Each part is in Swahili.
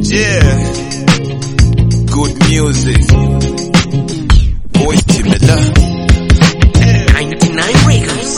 Yeah. Good music. Boys Timela. 99 Records.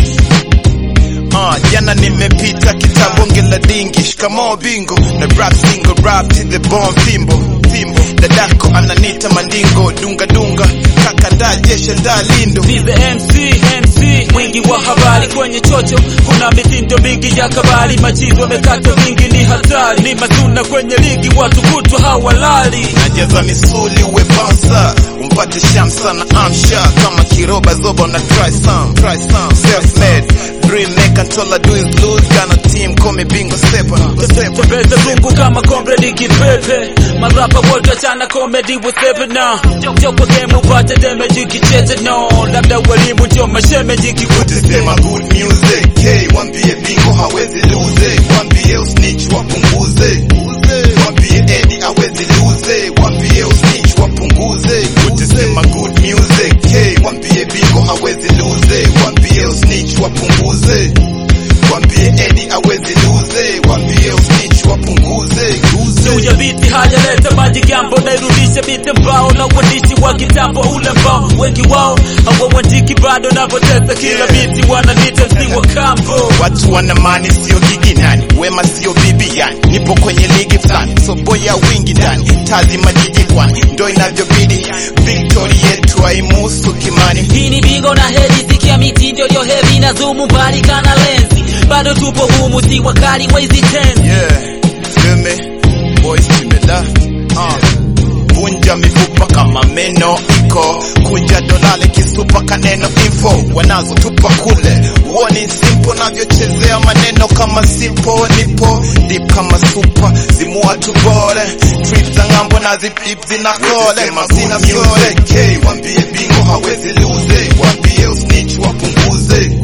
Ah, jana nimepita kitabonge la dingi shikamoo bingo na rap single rap to the bone fimbo fimbo dadako ananita mandingo dunga dunga kaka nda jeshe nda lindo Vive MC, MC, mwingi wa habari kwenye chocho, kuna mitindo mingi ya kabari, machizo mekato mingi ni hatari, ni mazuna kwenye ligi, watu kutwa hawalali. najaza misuli uwe bouncer umpate shamsa na amsha kama kiroba zoba na try some try some self made dream maker until I do is lose got a team call me bingo sepa sepa Tembeza zungu kama komredi kipepe, marapa wote wachana komedi wasepe na joko game upate damage kichete no, labda walimu ndio mashemeji kikuti Sema good music K wambie bingo hawezi lose wambie usnitch wapunguze wambie Eddie hawezi lose wambie usnitch wapunguze utasema good music K wambie bingo hawezi lose wambie usnitch wapunguze wambie Eddie hawezi lose wambie usnitch wapunguze juu ya biti hajaleta maji gambo nairudisha biti mbao na uandishi wa kitambo ule mbao wengi wao hawauandiki bado navotesa kila biti wananita msi wa kambo Watu wana mani sio gigi nani, wema sio bibi yani, nipo kwenye ligi fulani, so boya wingi ndani, tazi majiji kwani, ndo inavyobidi, victory yetu haimuhusu kimani. Hii ni bingo na hedi, sikia mitindo yo heavy na zumu mbali kana lenzi, bado tupo humu, si wakali wa hizi tenzi. Yeah, feel me? Boys tumela, uh. Vunja mifupa kama meno iko, kunja dolale kisupa kaneno info, wanazo tupa kule, uoni simple navyochezea maneno kama simple, nipo deep kama super, zimua tubore, trip za ng'ambo na zipip zina kole, mazina sole, K, wambie bingo hawezi lose, wambie usnitch wapunguze,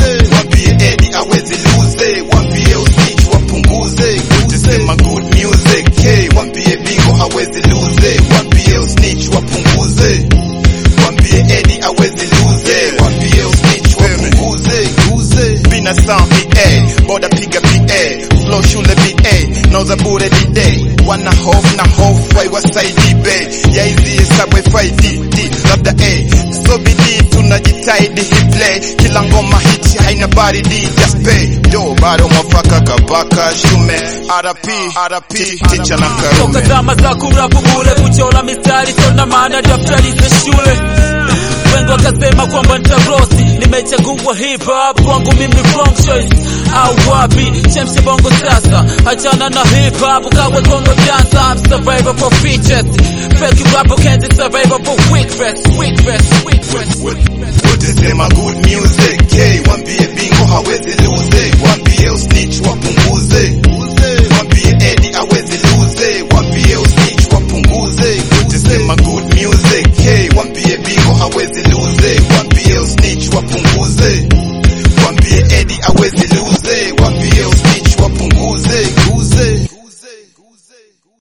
wambie Eddie hawezi lose, wambie usnitch wapunguze, utasema good music, K, wambie bingo hawezi lose, wambie usnitch wapunguze, wambie Eddie hawezi lose, wambie usnitch wapunguze, bina sound PA, boda piga PA, flow shule BA, nauza bure D-Day, wana hofu na hofu waiwasaidi be, yaizi hesabu FID, D, labda A, so bidii tunajitahidi hit play, kila ngoma hiti haina baridi, just pay, do bado mwafaka kabaka shume, RP, RP, ticha na toka karume. zama za kurapu bule kuchora mistari sona maana daftari za shule wengi wakasema kwamba nitarosi nimechagua hip hop kwangu mimi wrong choice au wapi chemshe bongo sasa achana na hip hop kawe kongo dancer I'm survivor for features fake rap can't survivor for weak fest weak fest weak fest utasema good music